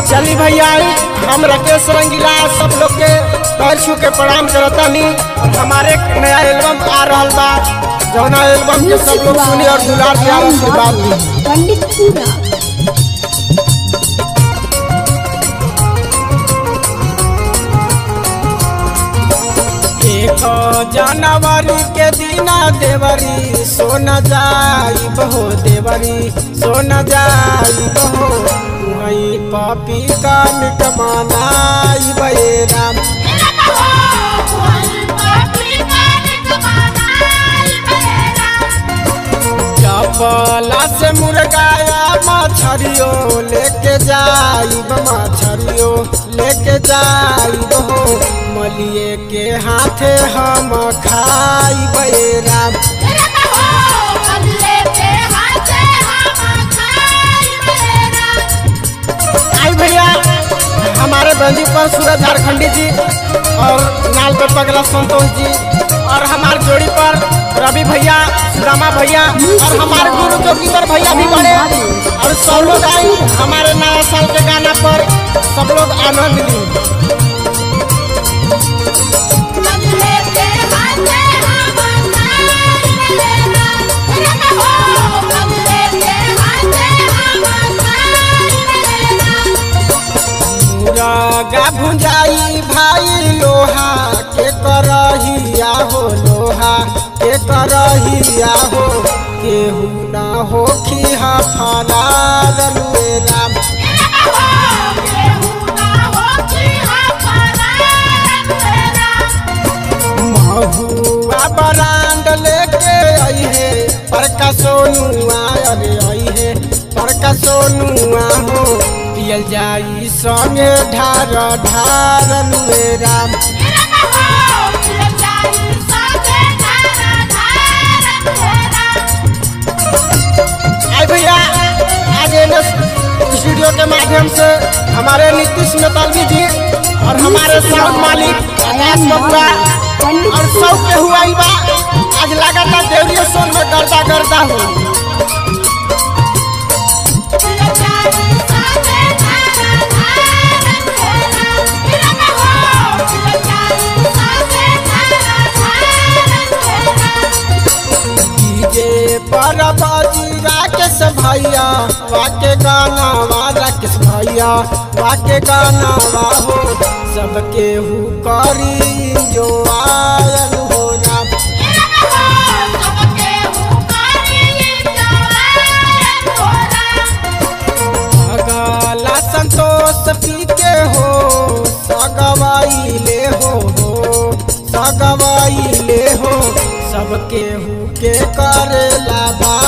चली भैया हम राकेश रंगीला सब लोग के पैर छू के प्रणाम करतानी और हमारे एक नया एल्बम आ रहल बा जौना एल्बम के सब लोग सुनी और दुलार प्यार आशीर्वाद दी पंडित पूरा एक जनवरी के दिना देवरी सोन जाई बहो देवरी सोन जाई बहो वही पापी का मिट मनाई बे राम चपला से मुर्गाया मछरियो लेके जाई मछरियो लेके जाई बहो मलिए के हाथे हम खाई बे राम आई भैया हमारे बंदी पर सूरज झारखंडी जी और नाल पे पगला संतोष जी और हमारे जोड़ी पर रवि भैया सुदामा भैया और हमारे गुरु जोगिंदर भैया भी बड़े और सब लोग आई हमारे नया साल के गाना पर सब लोग आनंद ली मुरगा भुंजाई भाई लोहा के करहिया हो लोहा के करहिया हो केहू ना हो खिहा फरार लुए राम महुआ बरांड लेके आई है पर का सोनुआ अरे आई है पर का सोनुआ हो पियल जाई संगे ढार ढार लुए राम आई भैया आज इन स्टूडियो के माध्यम से हमारे नीतीश मेतालवी जी और हमारे साउंड मालिक आकाश बबुआ पंडित और सब के हुआ बा आज लगातार देवरिया सोन में गर्दा गर्दा हो डीजे पर बाजी राकेश भैया वाके गाना वा राकेश भैया वाके गाना वा हो सबके हु करी जो आयल हो राम अगला संतोष पी के हो सगवाई ले हो हो सगवाई ले हो सबके हु के करेला बा